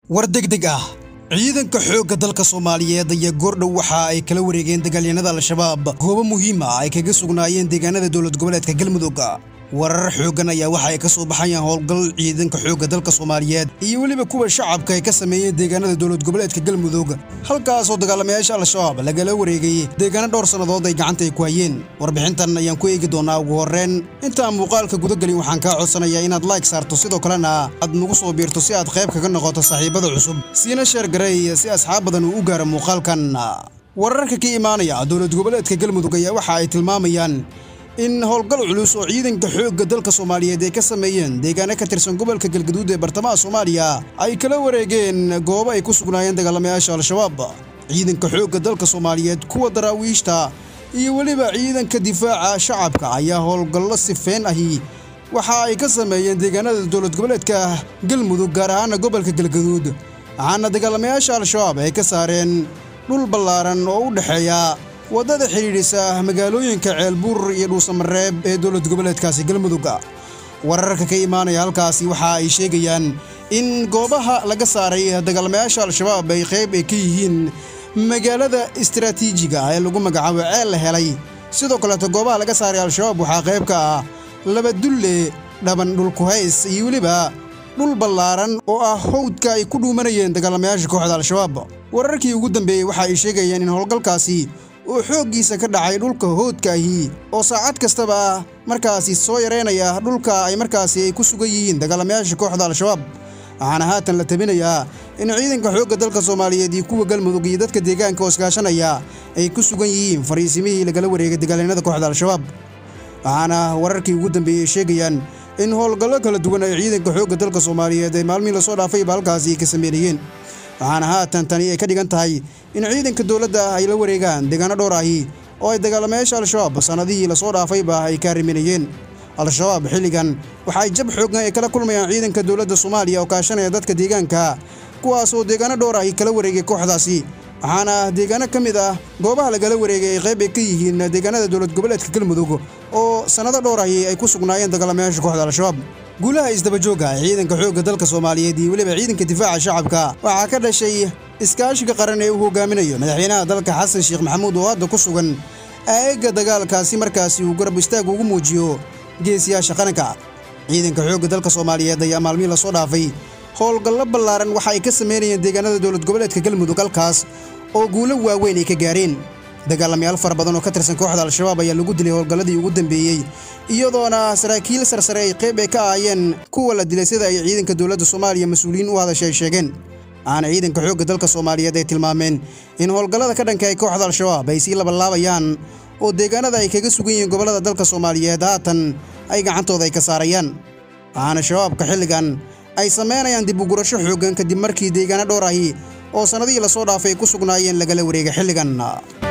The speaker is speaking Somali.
war degdeg ah ciidanka xoogga dalka soomaaliyeed ayaa goordhow waxa ay kala wareegeen dagaalyanada al-shabaab goobo muhiim ah ay kaga sugnaayeen deegaanada dowlad goboleedka galmudug warar xooggan ayaa waxa ay ka soo baxayaan howlgal ciidanka xoogga dalka soomaaliyeed iyo weliba kuwa shacabka ay ka sameeyeen deegaanada dowlad goboleedka galmudug halkaasoo dagaalamayaasha al-shabaab lagala wareegay deegaano dhowr sannadood ay gacanta ay ku hayeen warbixintan ayaan ku eegi doonaa ugu horreen intaan muuqaalka gudagelin waxaan kaa codsanayaa inaad like saarto sidoo kalena aad nagu soo biirto si aad qayb kaga noqoto saaxiibada cusub siina sheer gareey si asxaab badan uu u gaaro muuqaalkan wararka ka imaanaya dowlad goboleedka galmudug ayaa waxa ay tilmaamayaan in howlgal culus oo ciidanka xoogga dalka soomaaliyeed ay ka sameeyeen deegaano ka tirsan gobolka galgaduud ee bartamaha soomaaliya ay kala wareegeen goobo ay ku sugnaayeen dagaalamayaasha al-shabaab ciidanka xoogga dalka soomaaliyeed kuwa daraawiishta iyo weliba ciidanka difaaca shacabka ayaa howlgallo sifeen ahi waxa ay ka sameeyeen deegaanada dowlad goboleedka galmudug gaar ahaana gobolka galgaduud waxaana dagaalamayaasha al-shabaab ay ka saareen dhul ballaaran oo u dhexeeya waddada xidhiidhisa magaalooyinka ceelbuur iyo dhuusamareeb ee dowlad goboleedkaasi galmudug wararka ka imaanaya halkaasi waxa ay sheegayaan in goobaha laga saaray dagaalamayaasha al-shabaab ay qayb ay ka yihiin magaalada istaraatiijiga ee lagu magacaabo ceel la helay sidoo kaleeto goobaha laga saaray al-shabaab waxaa qayb ka ah laba dulle dhaban dhulkuhays iyo weliba dhul ballaaran oo ah howdka ay ku dhuumanayeen dagaalamayaasha kooxda al-shabaab wararkii ugu dambeeyey waxa ay sheegayeen in howlgalkaasi oo xooggiisa ka dhacay dhulka hoodka ahi oo saacad kastaba markaasi soo yareynaya dhulka ay markaasi ay ku sugan yihiin dagaalamayaasha kooxda al-shabaab waxaana haatan la tabinayaa in ciidanka xoogga dalka soomaaliyeed iyo kuwa galmudug iyo dadka deegaanka oo iskaashanaya ay ku sugan yihiin fariisimihii lagala wareegay dagaalyanada kooxda al-shabaab waxaana wararkii ugu dambeeyey sheegayaan in howlgallo kala duwan ay ciidanka xoogga dalka soomaaliyeed ee maalmihii lasoo dhaafayba halkaasi ay ka sameynayeen waxaana haatan tani ay ka dhigan tahay in ciidanka dowladda ay la wareegaan deegaano dhowr ahi oo ay dagaalamayaasha al-shabaab sannadihii lasoo dhaafayba ay ka riminayeen al-shabaab xilligan waxa ay jab xooggan ay kala kulmayaan ciidanka dowladda soomaaliya oo kaashanaya dadka deegaanka kuwaasoo deegaano dhowr ahi kala wareegay kooxdaasi waxaana deegaano ka mid ah goobaha lagala wareegay ay qayb ay ka yihiin deegaanada dowlad goboleedka galmudug oo sannado dhowr ahi ay ku sugnaayeen dagaalamayaasha kooxda al-shabaab guulaha isdabajooga ee ciidanka xoogga dalka soomaaliyeed iyo weliba ciidanka difaaca shacabka waxaa ka dhashay iskaashiga qaran ee uu hogaaminayo madaxweynaha dalka xasan sheekh maxamuud oo hadda ku sugan aegga dagaalkaasi markaasi uu garab istaag ugu muujiyo geesiyaasha qaranka ciidanka xoogga dalka soomaaliyeed ayaa maalmihii lasoo dhaafay howlgallo ballaaran waxa ay ka sameynayeen deegaanada dowlad goboleedka galmudug halkaas oo guulo waaweyn ay ka gaareen dagaalamayaal fara badan oo ka tirsan kooxda al-shabaab ayaa lagu dilay howlgalladii ugu dambeeyey iyadoona saraakiil sarsare ay qayb ay ka ahaayeen kuwa la dilay sida ay ciidanka dowladda soomaaliya mas-uuliyiin u hadashay ay sheegeen waxaana ciidanka xoogga dalka soomaaliyeed ay tilmaameen in howlgallada ka dhanka ay kooxda al-shabaab ay sii labalaabayaan oo deegaanada ay kaga sugan yihiin gobollada dalka soomaaliyeed haatan ay gacantooda ay ka saarayaan waxaana shabaabka xilligan ay samaynayaan dib ugurasho xooggan kadib markii deegaano dhowr ahi oo sannadihii lasoo dhaafay ay ku sugnaayeen lagala wareegay xilligan